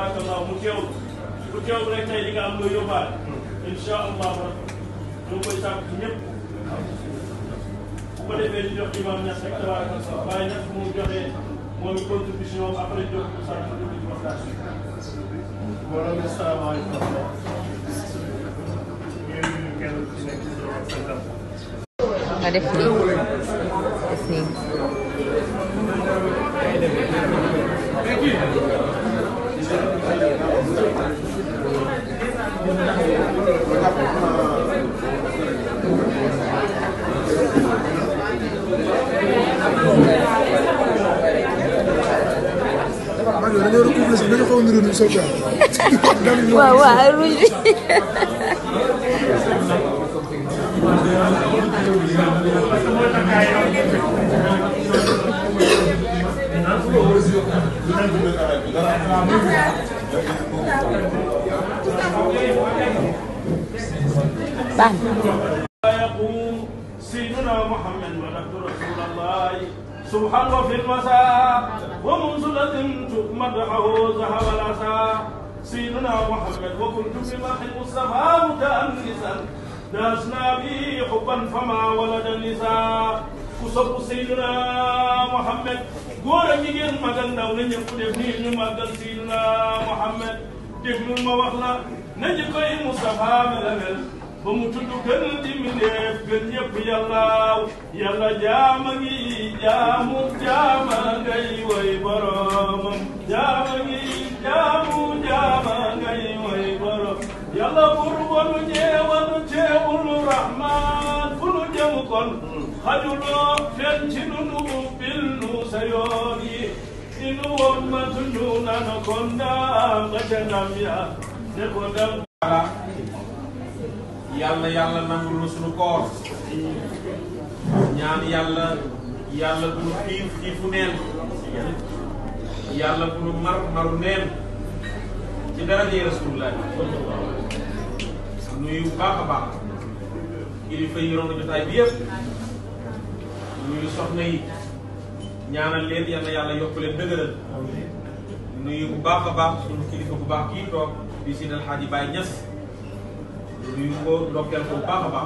barakallah mu teewul bu teewul rek tey di nga am loo yóbbaale incha allah rabbi ñu ngi koy sàkk ci ñëpp bu ko defee di jox imam Niass rek tabarakallah waaye nag mu joxe moom i contribution am après jox ko sàkk ci dugg ci waxtaan bi. mbooloo mi salaamaaleykum wa rahmatulah. ñu ngi nuyu kenn ku ci nekk ci turam ak santam. nga def nii def nii maa ngi dañoo recouvrer sax dañoo xaw a niróo ni soldat. waaw waaw rouge bi baax na يقوم سيدنا محمد ولد رسول الله سبحان وفي المساء ومنزلة مدحه ذهب العسى سيدنا محمد وكنت بمدح المصطفى متأنسا داسنا به حبا فما ولد النساء كسب سيدنا محمد góor ak jigéen mag ak ndaw na ñëpp def nii ñu màggal Seydina Muhammad déglul ma wax la na jikkoy Mustafa melamel ba mu tudd gën di mindeef gën ñëpp yàllaaw yàlla jaama ngi jaamu jaama ngay way boromam jaama ngi jaamu jaama ngay way borom yàlla bur wanu ñeewanu teewul rahman fu nu jëm kon xajuloo fen ci nu nu bil nu sa yoon yi inu woon ma tundu nana kon daam nga ca ndam ya ne ko dam yàlla yàlla nangul na suñu koor ñaan yàlla yàlla bu nu xiif xiifu neen yàlla bu nu mar maru neen ci daraje rasulullah nuyu bu baax a baax kilifa yi yoroon na jotaay bi yëpp nuyu soxna yi ñaanal leen yal na yàlla yokk leen dëgëral nuyu bu baax a baax suñu kilifa bu baax kii toog di Seydi El Hadji Baye Niass nuyu ko ndokkeel ko bu baax a baax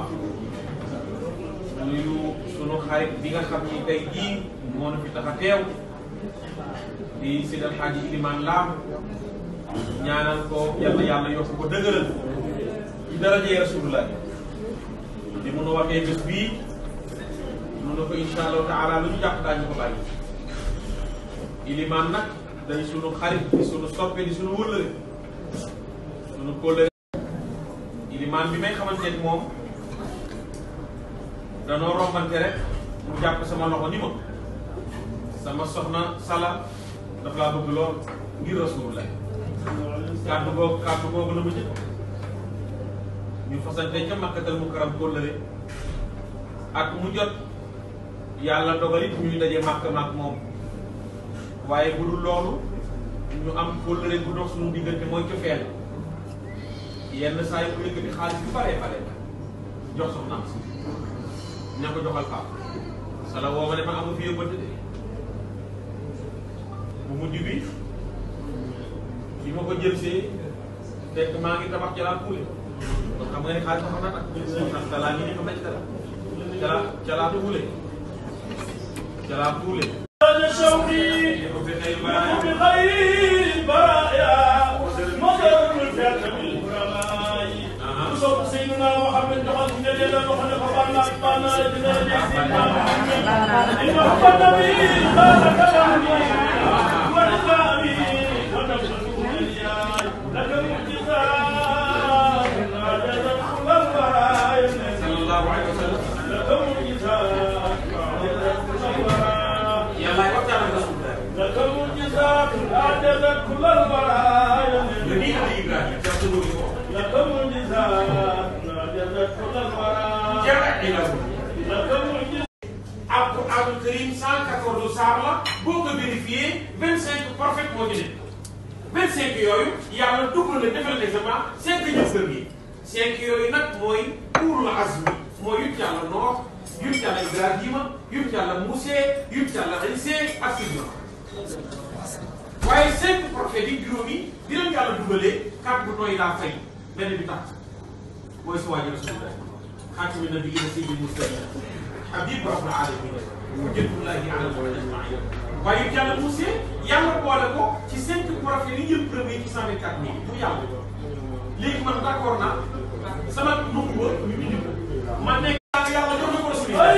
nuyu sunu xarit bi nga xam ni tey jii moo na fi tax a teew di Seydi El Hadji Iliman Lam ñaanal ko yàlla yàlla yokk ko dëgëral ci darajee rasulullah di mun a waxee bés bii mun na ko insha allahu taala lu ñu jàpp daañu ko bàyyi Iliman nag day sunu xarit di sunu soppe di sunu wëllëre sunu kóllëre ilimaan bi may xamante ni moom danoo rombante rek mu jàpp sama loxo ni ma sama soxna sala daf laa bëgg lool ngir rasulullah kàddu googu kàddu googu la ma jëkk ñu fasante ca makkatal mu karam kóllëre ak mu jot yàlla dogalit ñuy daje màkk màkk moom waaye bu dul loolu ñu am kóllëre bu dox suñu diggante mooy cofeel yenn saa yi mu yëkkati xaalis bu baree bare jox soxnaam si ña ko joxal pap sala woo ma ne ma amu fi yóbbante de bu mujj bi bi ma ko jël see fekk maa ngi tabax jalaa kuule kon xam nga ne xaalis ba xam na nag ndax jalaa ngi ni xam na ci dara jalaa jalaa kuule jalaa kuule شوقي ko fi xëy baay بخير البرايا مدر الفعل بالعلماء وصف سيدنا محمد دخل في الليل وخلق فبانا بانا لجنا سيدنا محمد إن حب النبي قال كلامي ونظامي ونفسه الياي لك المعجزات عجزت كل البرايا sallallahu alayhi wa sallam لك المعجزات عجزت كل البرايا yàllaay waxtaan ak rasulullah لك المعجزات أعجزت كل البرايا nga nii Ali Ibrahima ca sa dóori ko لك المعجزات أعجزت كل البرايا jara ilal لك المعجزات Alquran Karim 114 saar la boo ko vérifié 25 prophètes moo ci nekk 25 yooyu yàlla dugg na defal l'examen 5 ñëw kër gi 5 yooyu nag mooy ulul azmi mooy yut yàlla Noox yut yàlla Ibrahima yut yàlla Muuse yut yàlla Iise ak Sidna waaye cinq prophètes yi juróomi di leen yàlla dugalee kàddu bu nooy daa fay benn bi tax mooy sa waajur rasulullah xaatimi nabiyyiina sayyidil mursaliin habib rabbil aalamiin hujjatullaahi alal ajma'iin waaye it yàlla Moussa yàlla boole ko ci cinq prophètes yi jël premier ci cent vingt quatre mille bu yàlla léegi man d'accord naa sama nubuwa ñu indi ko ma nekk yàlla jox na ko rasulullah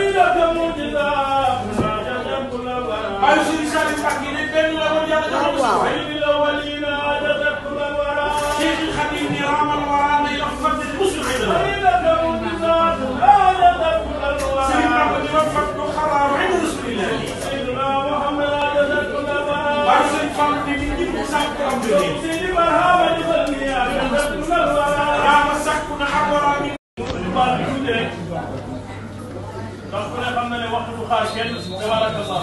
waaye suñu saa yu mbàkk yi ne benn la woon yàlla jox na ko Cheikh Xadim ni raamal waraa nay wax fàtte musul xëy na Sëriñ Bamba di wax fàtte xabaaru inda rasulillah waaye sëriñ Fall ne nit ñi mu sàkk am de raama sàkku na ak waraa mi donc ku ne xam na ne waxtu du xaar kenn tabarakallah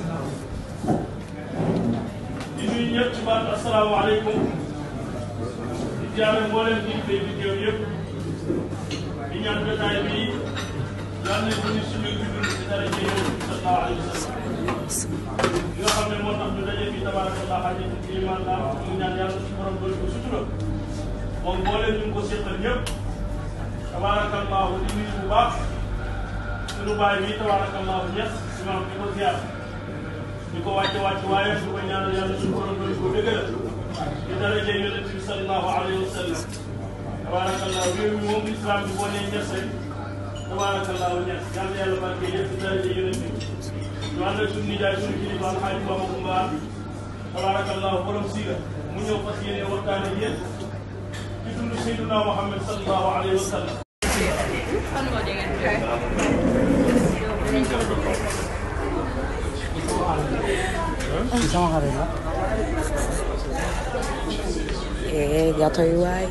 di nuyu ñëpp ci baatu asalaamaaleykum di jaare mboolem ñi fi di teew yëpp di ñaan jotaay bi yal na ko ni suñu jublu ci dara ci yow sallallahu alayhi wa sallam li nga xam ne moo tax ñu daje fi tabarakallah xajatu ci iman la ñu ñaan yàlla suñu borom doon ko sutura moom mboolem ñu ngi ko seqal ñëpp tabarakallah di nuyu bu baax sunu baay bi tabarakallahu ñes imam di ko ziar di ko wàcce wàcce waaye di ko ñaanal yàlla suñu borom doon ko dëgëral di daraja yonent bi sallallahu alayhi wa sallam tabarakallahu réew mi moom islam bi boo nee ñes rek tabarakallahu ñes yàlla yàlla barke yëpp di daraja yonent bi ñu ànd ak suñu nijaay suñu kilifa alxaaji Bamba Kumba tabarakallahu borom siira mu ñëw fas yéene waxtaan ak yéen ci dund Seydina Muhammad sallallahu alayhi wa sallam Eh, gato yi waay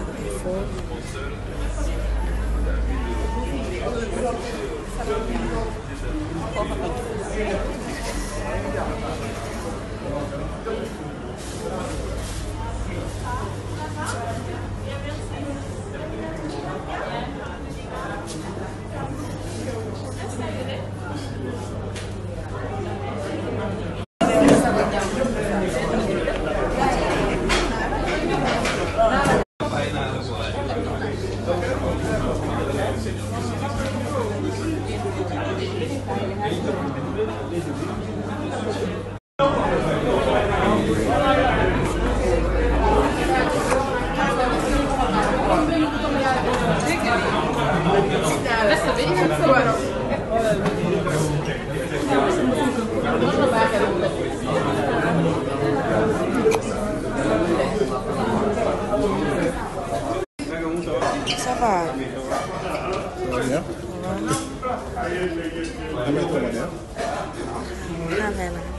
Ça va. Bien. Amee comment dire Ah, vraiment.